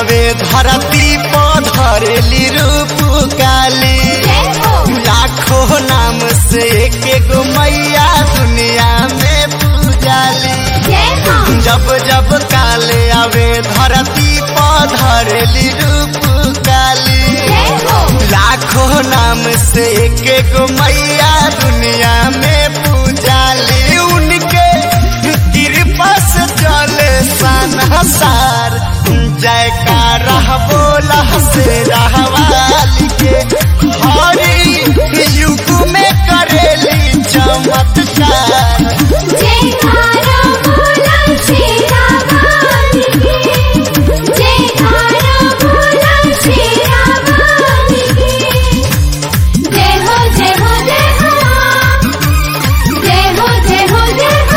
आवे धरती पर धरेली रूप काली जय हो लाखों नाम से एक गो मैया दुनिया में पूजाली जय हो जब जब काले आवे धरती पर धरेली रूप काली जय हो लाखों नाम से एक गो मैया दुनिया में पूजाली उनके कृपा से चले सार जयकारा बोला से रहवाली के हरी युग में करेली चमत्कार जय कारा बोला शेरा वाली की जय कारा बोला शेरा वाली की जय हो जय हो जय हो जय हो जय हो जय हो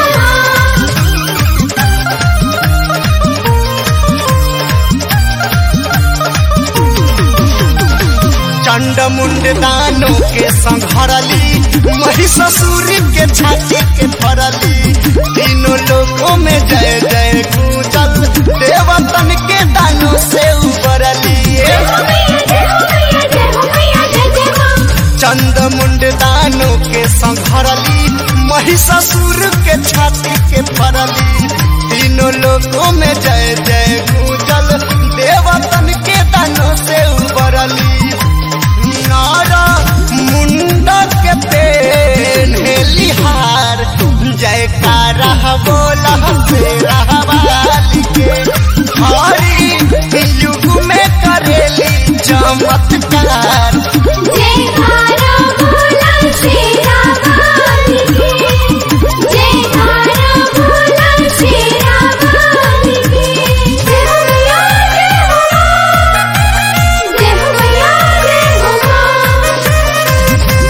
चंड मुंड दानों के संघरली महिषासुर के छाती के फरली तीनों लोगों में जय जय गूंजल देवतन के दानों से उबरली जय हो मैया जय हो मैया जय जय मां चंद मुंड दानों के संघरली महिषासुर के छाती के फरली तीनों लोगों में जय जय गूंजल देवतन के दानों से उबरली नारा मुंडा के पेन लिहार जयकारा बोला तेरा वाली के हरी युग में करेली चमत्कार जय कारा बोला शेरा वाली की जय कारा बोला शेरा वाली की जय हो मैया जय हो मां जय हो मैया जय हो मां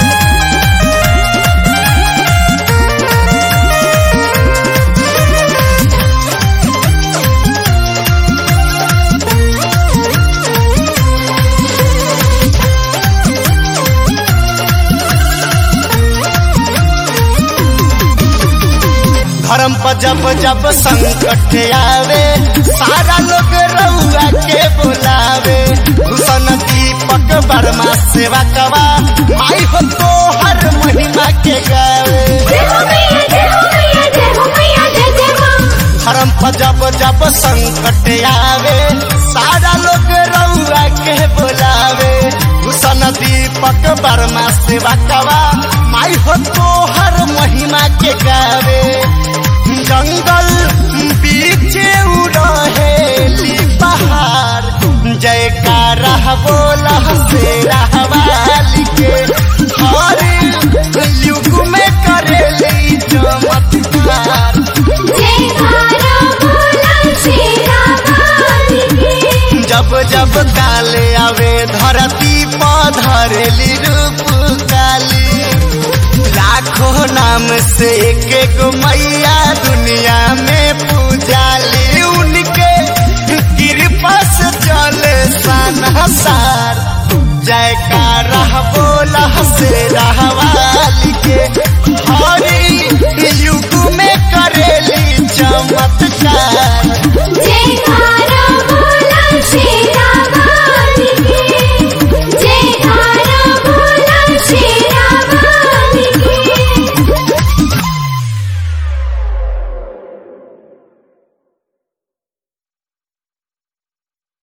धर्म पर जब जब संकट आवे सारा लोग रउआ के बुलावे भूषण दीपक वर्मा सेवा कवा माई हो तो हर महिमा के गावे जय हो मैया जय हो मैया जय हो मैया जय जय मां धर्म पर जब जब संकट आवे सारा लोग रउआ के बुलावे भूषण दीपक वर्मा सेवा कवा माई हो तो हर महिमा के गावे जंगल बीच उड़हेली पहाड़ जयकारा बोला से रहवाली के हर युग में करेली चमत्कार जय कारा बोला शेरा वाली की जब जब काले आवे धरती पर धरेली रूप काली लाखों नाम से एक एक मैया दुनिया में पूजाली उनके कृपा से चले सार जयकारा बोला से रहवाली के हरी युग में करेली चमत्कार